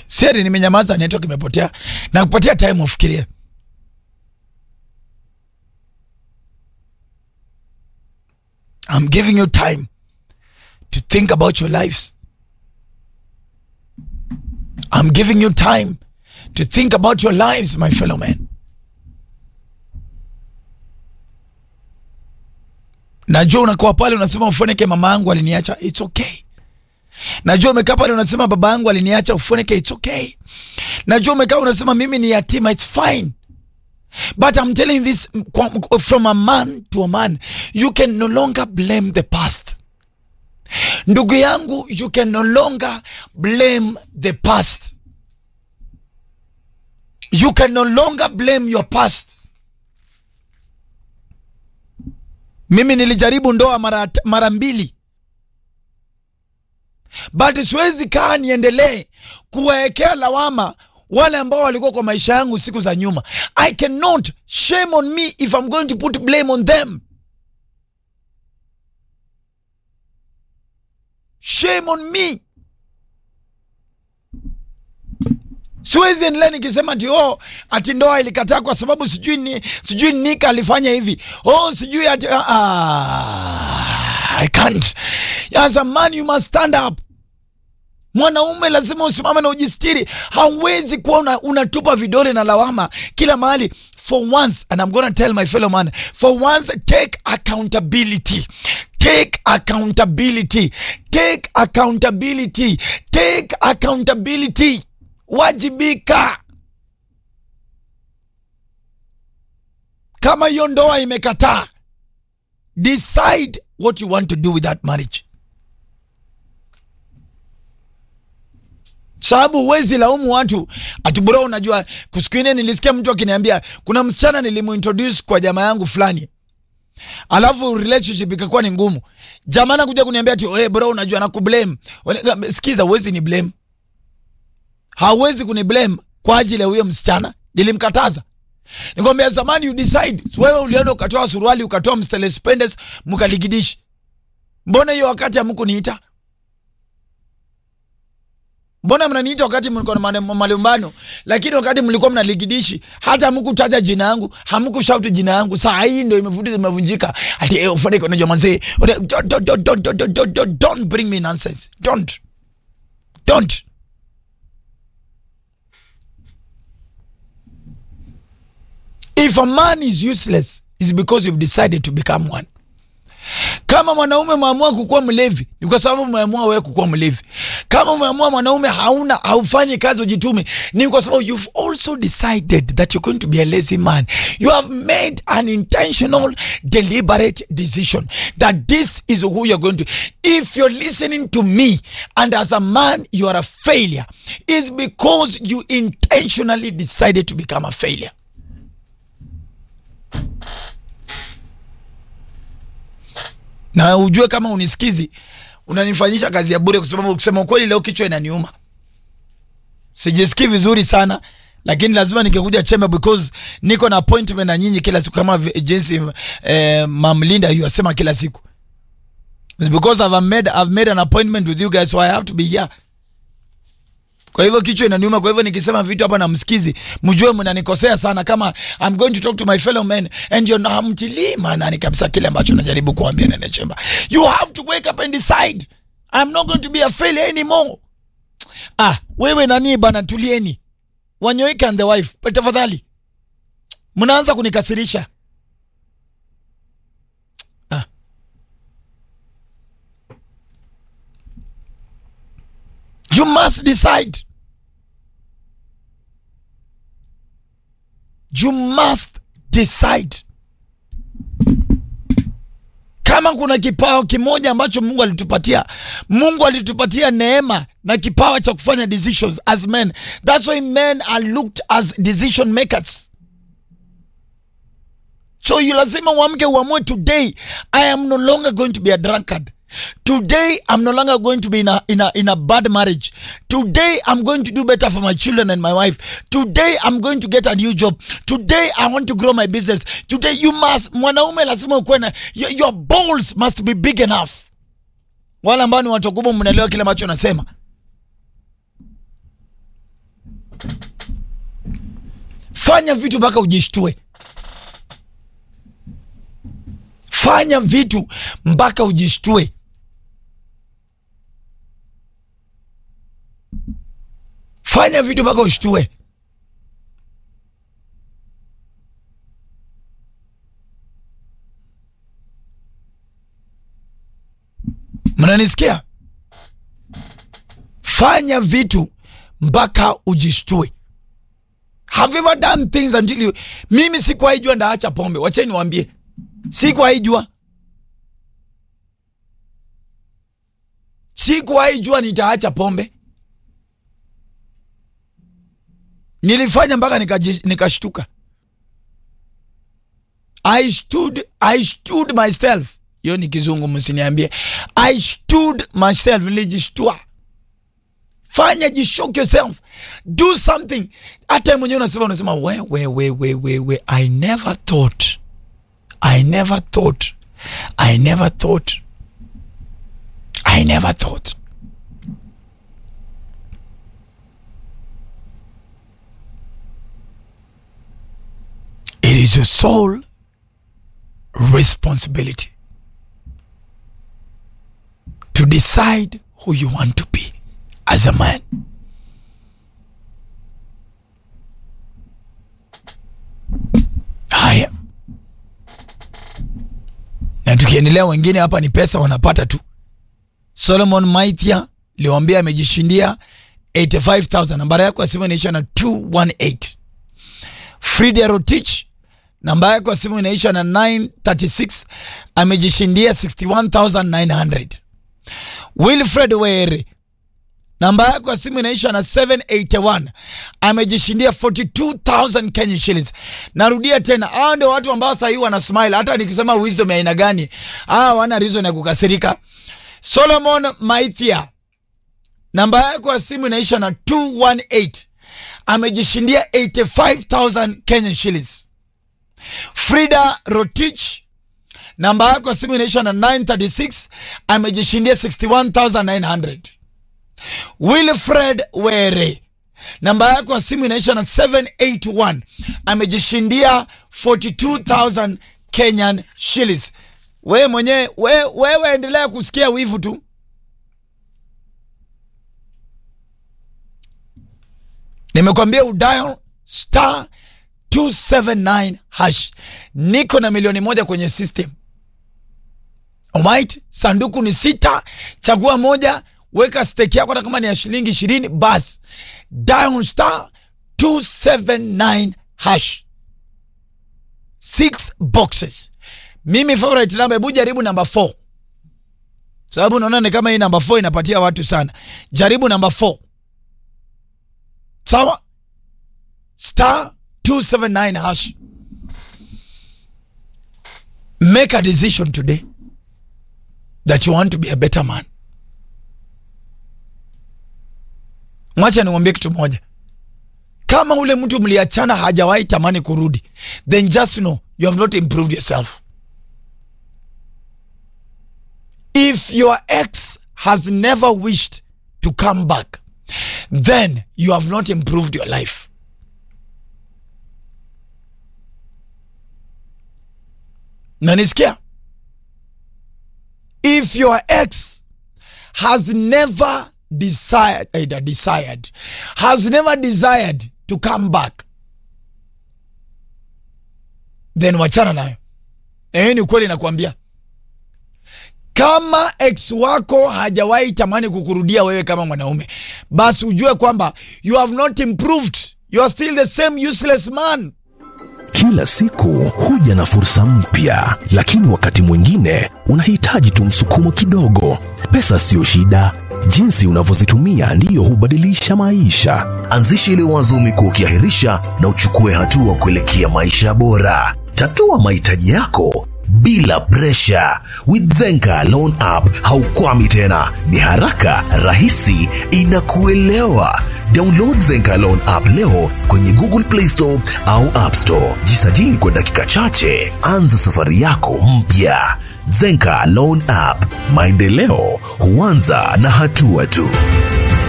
Siri nimenyamaza, network imepotea na kupatia time ufikirie. I'm giving you time to think about your lives. I'm giving you time to think about your lives, my fellow men. Najua unakuwa pale unasema ufoneke, mama yangu aliniacha, it's okay. Najua umekaa pale unasema baba yangu aliniacha, ufoneke, it's okay. Najua umekaa unasema mimi ni yatima, it's fine. But I'm telling this from a man to a man, you can no longer blame the past. Ndugu yangu, you can no longer blame the past. You can no longer blame your past. Mimi nilijaribu ndoa mara, mara mbili but siwezi kaa niendelee kuwaekea lawama wale ambao walikuwa kwa maisha yangu siku za nyuma. I cannot shame on me if I'm going to put blame on them. Shame on me. Siwezi endelea nikisema ati oh, ati ndoa ilikataa kwa sababu sijui ni sijui Nika alifanya hivi. Oh, sijui ati ah, I can't. As a man you must stand up. Mwanaume lazima usimame na ujistiri. Hauwezi kuwa unatupa vidole na lawama kila mahali. For once, and I'm gonna tell my fellow man, for once take accountability. Take accountability. Take accountability. Take accountability. Wajibika. Kama hiyo ndoa imekataa, decide what you want to do with that marriage. Sababu huwezi laumu watu ati bro, unajua kusikine, nilisikia mtu akiniambia kuna msichana nilimuintroduce kwa jamaa yangu fulani, alafu relationship ikakuwa ni ngumu. Jamaa anakuja kuniambia ati hey bro, unajua nakublame. Sikiza, huwezi ni blame, hauwezi kuni blame kwa ajili ya huyo msichana. Nilimkataza, nikwambia zamani, you decide. Wewe ulienda ukatoa suruali ukatoa mstele pendes mkaligidishi, mbona hiyo wakati hamkuniita? Mbona mnaniita wakati mlikuwa na malumbano, lakini wakati mlikuwa mnaligidishi hata hamkutaja jina yangu, hamkushauti jina yangu. Saa hii ndio imevuti imevunjika, ati eh, ufanike. Unajua manzee, don't bring me nonsense, don't don't. If a man is useless is because you've decided to become one. Kama mwanaume umeamua kukuwa mlevi ni kwa sababu umeamua wewe kukuwa mlevi. Kama umeamua mwanaume hauna haufanyi kazi ujitume, ni kwa sababu you've also decided that you're going to be a lazy man. You have made an intentional, deliberate decision that this is who you're going to. If you're listening to me and as a man you are a failure, it's because you intentionally decided to become a failure. na ujue kama unisikizi unanifanyisha kazi ya bure, kwa sababu kusema ukweli, leo kichwa inaniuma, sijisikii vizuri sana, lakini lazima nikikuja chembe because niko na appointment na nyinyi kila siku, kama jinsi eh, Mamlinda yasema kila siku. It's because I've made, I've made an appointment with you guys so I have to be here. Kwa hivyo kichwa inaniuma. Kwa hivyo nikisema vitu hapa na msikizi, mjue mnanikosea sana. Kama I'm going to talk to my fellow men and you're not hamtilii maanani kabisa kile ambacho najaribu kuambia Nene Chemba. You have to wake up and decide I'm not going to be a failure anymore. Ah, wewe nani bana, tulieni. Wanyoike and the wife, tafadhali, mnaanza kunikasirisha. Ah. You must decide. You must decide. Kama kuna kipawa kimoja ambacho Mungu alitupatia, Mungu alitupatia neema na kipawa cha kufanya decisions as men. That's why men are looked as decision makers. So you lazima uamke uamue, today I am no longer going to be a drunkard. Today I'm no longer going to be in a, in a, in a bad marriage. Today I'm going to do better for my children and my wife. Today I'm going to get a new job. Today I want to grow my business. Today you must, mwanaume lazima ukuwe na your, your balls must be big enough. Wale ambao ni watu wakubwa mnaelewa kile ambacho nasema. fanya vitu mpaka ujishtue fanya vitu mpaka ujishtue fanya vitu mpaka ushtue mnanisikia fanya vitu mpaka ujishtue have you ever done things until you mimi sikuwahi jua ndaacha pombe wacheni niwaambie sikuwahi jua sikuwahi jua nitaacha pombe nilifanya mpaka nikaji- nikashtuka I stood, I stood myself hiyo ni kizungu msiniambie I stood myself nilijishtua fanya jishock yourself do something hata mwenyewe unasema unasema we, we, we, we, we, we. I never thought I never thought I never thought I never thought It is your sole responsibility to decide who you want to be as a man. Haya, na tukiendelea, wengine hapa ni pesa wanapata tu. Solomon Maitia liwambia amejishindia 85000 nambari yako ya simu inaisha na 218 Frida Rotich namba yako ya simu inaisha na 936 amejishindia 61900 Wilfred Were namba yako ya simu inaisha na 781 amejishindia 42000 Kenya shillings. Narudia tena, hao ndio watu ambao sasa hivi wana smile. Hata nikisema wisdom ya aina gani, hao wana reason ya kukasirika. Solomon Maitia namba yako ya simu inaisha na 218 amejishindia 85000 Kenya shillings. Frida Rotich namba yako ya simu inaisha na 936 amejishindia 61900 Wilfred Were namba yako ya simu inaisha na 781 amejishindia 42000 Kenyan shillings. Wewe mwenyewe we, wewe endelea kusikia wivu tu. Nimekwambia udial star 279 hash. Niko na milioni moja kwenye system. Alright, sanduku ni sita, chagua moja, weka stake yako hata kama ni ya shilingi ishirini, basi dial star 279 hash. Six boxes. Mimi favorite number, hebu jaribu namba 4 sababu unaona ni kama hii namba 4 inapatia watu sana. Jaribu namba 4 sawa, star 279 hash. Make a decision today that you want to be a better man. Mwacha niwambie kitu moja, kama ule mtu mliachana hajawahi tamani kurudi, then just know you have not improved yourself. If your ex has never wished to come back, then you have not improved your life. Nanisikia? If your ex has never desired, either desired, has never desired to come back, then wachana nayo. Na hiyo ni ukweli nakwambia. Kama ex wako hajawahi tamani kukurudia wewe kama mwanaume, basi ujue kwamba you have not improved. You are still the same useless man. Kila siku huja na fursa mpya, lakini wakati mwingine unahitaji tu msukumo kidogo. Pesa siyo shida, jinsi unavyozitumia ndiyo hubadilisha maisha. Anzisha ile wazo umekuwa ukiahirisha na uchukue hatua kuelekea maisha bora. Tatua mahitaji yako bila presha. With Zenka Loan App haukwami tena, ni haraka, rahisi, inakuelewa. Download Zenka Loan App leo kwenye Google Play Store au App Store. Jisajili kwa dakika chache, anza safari yako mpya. Zenka Loan App, maendeleo huanza na hatua tu.